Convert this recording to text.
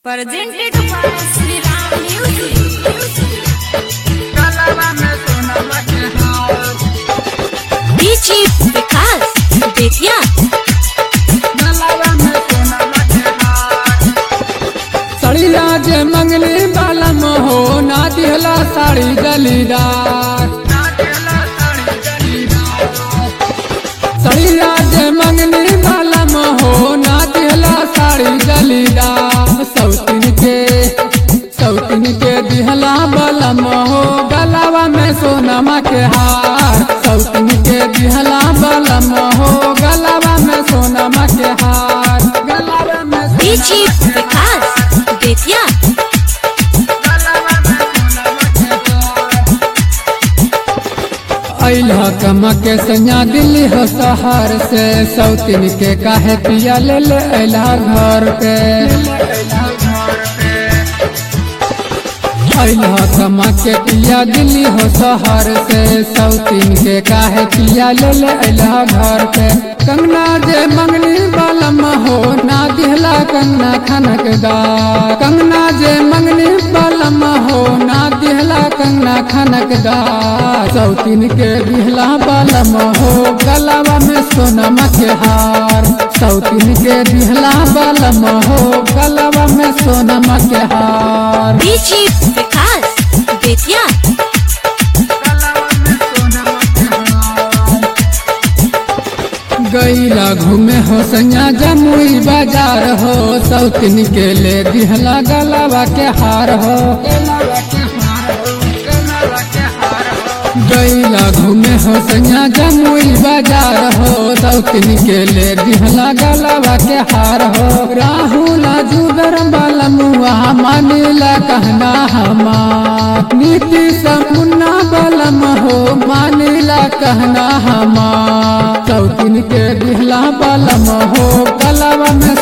Presented by Sri Ram Music. DJ Vikas Bethiya. सड़िया जे मंगली बालम हो ना दिहला साड़ी गलीदार सड़िया जे मंगली बालम हो ना दिहला साड़ी गलीदार सौतिन के सौतिन के दिहला बलम हो गलावा में सोनमा के हार सौतिन के दिहला बलम हो गलावा में सोनमा के हार गलावा में DJ Vikas Bethiya. अइला कमा के सैया दिल्ली हो शहर से सौतिन के काहे पिया ले ले अइला घर पे अइला कमा के पिया दिल्ली हो शहर से सौतिन के काहे पिया ले ले अइला घर पे कंगना जे मंगनी बालम हो ना दिहला कंगना खनक दा कंगना जे मंगनी बालम हो ना दिहला कंगना खनक दा सौतिन के दिहला बालम हो गलावा में सोनमा के हार सौतिन के दिहला बालम हो गलावा में सोनमा के हार DJ Vikas Bethiya. गईला घूमे हो सैया जमुई बाजार हो सौतिन के ले दिहला गलावा के हार हो गईला घूमे हो सैया जमुई बाजार हो सौतिन के ले दिहला गलावा के हार हो राहुल जुगर बलमुआ मानिला कहना हमार नीति समुन्ना बलम हो मानिला कहना हमार सौतिन के दिहला बलम हो गलावा में